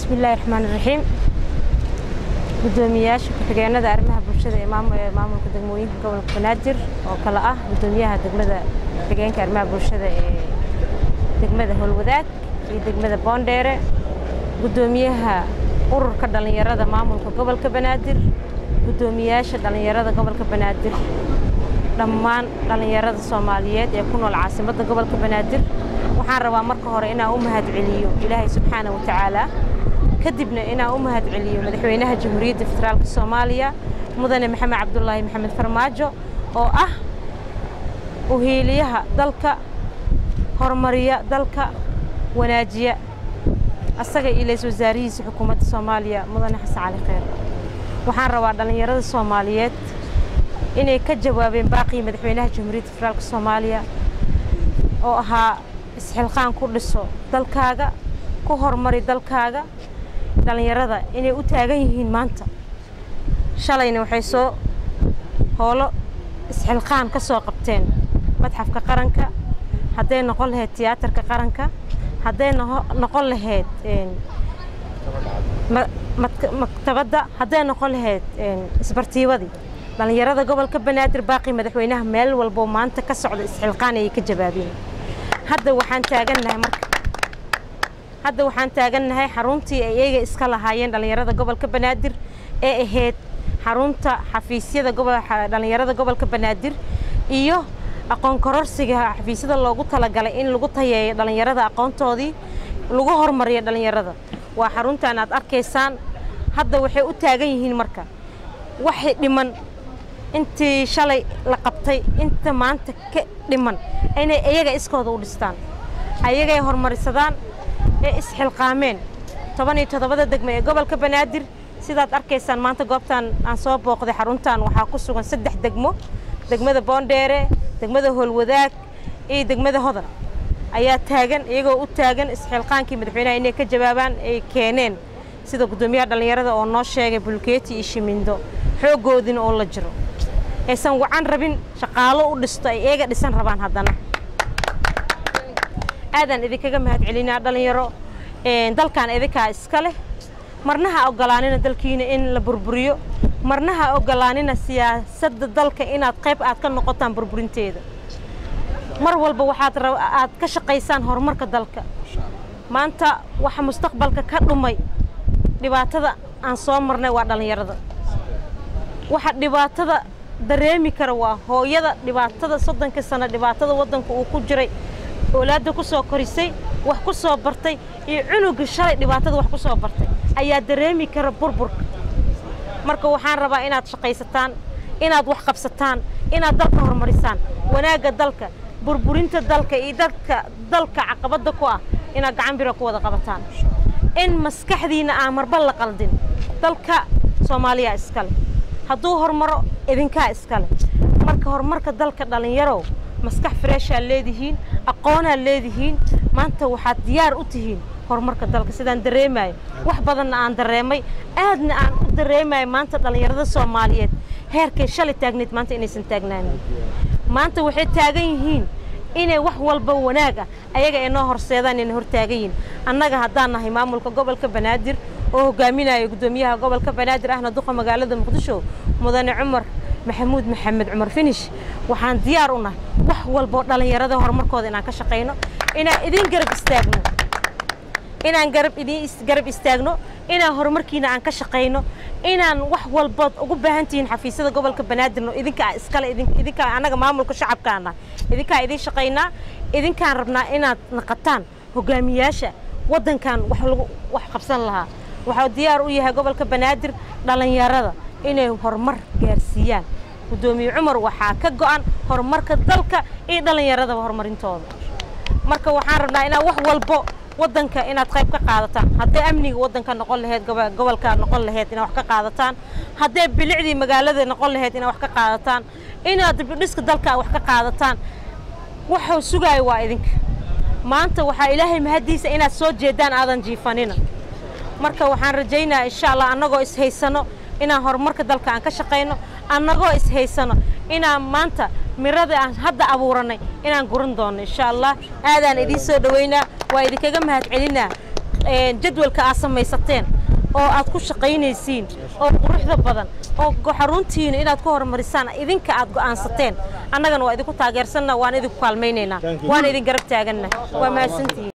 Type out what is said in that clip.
bismillaahi raxmaan iraxiim guddoomiyayaasha ku-xigeenada arrimaha bulshada ee maamulka degmooyinka gobolka banaadir oo kale ah guddoomiyaha degmada ku-xigeenka arrimaha bulshada ee degmada howlwadaag iyo degmada boondheere guddoomiyaha ururka dhallinyarada maamulka gobolka banaadir guddoomiyayaasha dhallinyarada gobolka banaadir dhammaan dhallinyarada soomaaliyeed ee ku nool caasimadda gobolka banaadir waxaan rabaa marka hore inaan u mahad celiyo ilaahay subxaana wa tacaala kadibna inaan u mahad celiyo madaxweynaha jamhuuriyadda federaalka soomaaliya mudane maxamed cabdulaahi maxamed farmaajo oo ah uhiiliyaha dalka horumariya dalka wanaajiya asaga iyo lays wasaarihiisa xukuumadda soomaaliya mudane xasan cali kheyr waxaan rabaa dhallinyarada soomaaliyeed inay ka jawaabeen baaqii madaxweynaha jamhuuriyadda federaalka soomaaliya oo ahaa isxilqaan ku dhiso dalkaaga ku horumari dalkaaga dhallinyarada inay u taagan yihiin maanta shalayna waxay soo hoolo isxilqaan ka soo qabteen madxafka qaranka hadday noqon lahayd tiyaatarka qaranka hadday noqon lahayd maktabadda hadday noqon lahayd isbartiibadii dhallinyarada gobolka banaadir baaqii madaxweynaha meel walbo maanta ka socda isxilqaan ayay ka jawaabeen hadda waxaan taagannahay marka hadda waxaan taagannahay xaruntii ay iyaga iska lahaayeen dhallinyarada gobolka banaadir ee ahayd xarunta xafiisyada dhallinyarada gobolka banaadir iyo aqoon kororsiga xafiisyada loogu talagalay in lagu tayeeyo dhallinyarada aqoontoodii lagu horumariyo dhallinyarada waa xaruntan aad arkaysaan hadda waxay u taagan yihiin marka waxay dhiman intii shalay la qabtay inta maanta ka dhiman inay iyaga iskooda u dhistaan ayagay horumarisadaan ee isxilqaameen toban iyo toddobada degme ee gobolka banaadir sidaad arkaysaan maanta goobtan aan soo booqday xaruntan waxaa ku sugan saddex degmo degmada boondheere degmada howlwadaag iyo degmada hodan ayaa taagan iyagoo u taagan isxilqaankii madaxweynaha inay ka jawaabaan ay keeneen sida guddoomiyaha dhallinyarada oo noo sheegay bulkeeti iyo shimindo xooggoodina oo la jiro aysan wacan rabin shaqaalo u dhisto ay eega dhisan rabaan haddana aadaan idinkaga mahad celinaa dhallinyaro dalkan idinkaa iska leh marna ha ogolaanina dalkiina in la burburiyo marna ha ogolaanina siyaasadda dalka inaad qayb aad ka noqotaan burburinteeda mar walba waxaad aad ka shaqaysaan horumarka dalka maanta waxa mustaqbalka ka dhumay dhibaatada aan soo marnay waa dhallinyarada waxa dhibaatada dareemi kara waa hooyada dhibaatada soddonka sano dhibaatada waddanka uu ku jiray oolaadda ku soo korisay wax ku soo bartay iyo cunuga shalay dhibaatada wax ku soo bartay ayaa dareemi kara burburka marka waxaan rabaa inaad shaqaysataan inaad wax qabsataan inaad dalka horumarisaan wanaagga dalka burburinta dalka iyo dadka dalka caqabadda ku ah inaad gacan bira ku wada qabataan in maskaxdiinna aan marba la qaldin dalka soomaaliya iskale hadduu horumaro idinkaa iskale marka horumarka dalka dhallinyarow maskax freeshaad leedihiin aqoonaad leedihiin maanta waxaad diyaar u tihiin horumarka dalka sidaan dareemayo wax badanna aan dareemay aadna aan u dareemayo maanta dhallinyarada soomaaliyeed heerkay shalay taagnayd maanta inaysan taagnaanin maanta waxay taagan yihiin inay wax walba wanaag ah ayaga ay noo horseedaan inay hor taagan yihiin annaga haddaan nahay maamulka gobolka banaadir oo hogaaminayo guddoomiyaha gobolka banaadir ahna duqa magaalada muqdisho mudane cumar maxamuud maxamed cumar finish waxaan diyaar u nahay wax walboo dhallinyarada horumarkooda inaan ka shaqayno inaan idin garab istaagno inaan garab idin garab istaagno inaan horumarkiina aan ka shaqayno inaan wax walbood ugu baahan tihiin xafiisyada gobolka banaadirno idinkaa iskale idinkaa annaga maamulka shacabkaana idinkaa idin shaqaynaa idinkaan rabnaa inaad naqataan hogaamiyaasha waddankan wax lagu wax qabsan lahaa waxaa diyaar u yahay gobolka banaadir dhallinyarada inay horumar gaarsiiyaan guddoomiye cumar waxaa ka go'an horumarka dalka iyo dhallinyaradaba horumarintooda marka waxaan rabnaa inaan wax walbo waddanka inaad qayb ka qaadataan hadday amniga waddanka noqon lahayd gobolka noqon lahayd inaad wax ka qaadataan hadday bilicdii magaalada noqon lahayd inaad wax ka qaadataan inaad dibidhiska dalka wax ka qaadataan waxuu sugaayo waa idinka maanta waxaa ilaahay mahaddiisa inaad soo jeedaan aadan jiifanina marka waxaan rajaynayaa insha allah annagoo ishaysano inaan horumarka dalka aan ka shaqayno annagoo ishaysano inaan maanta mirada aan hadda abuuranay inaan guran doono insha allah aadaan idiin soo dhoweynaa waa idinkaga mahad celinaa jadwalka aad samaysateen oo aad ku shaqaynaysiin oo quruxda badan oo xaruntiina inaad ku horumarisaan idinka aad go'aansateen annagana waa idinku taageersanna waan idinku kaalmaynaynaa waan idin garab taaganna waa mahadsantihiin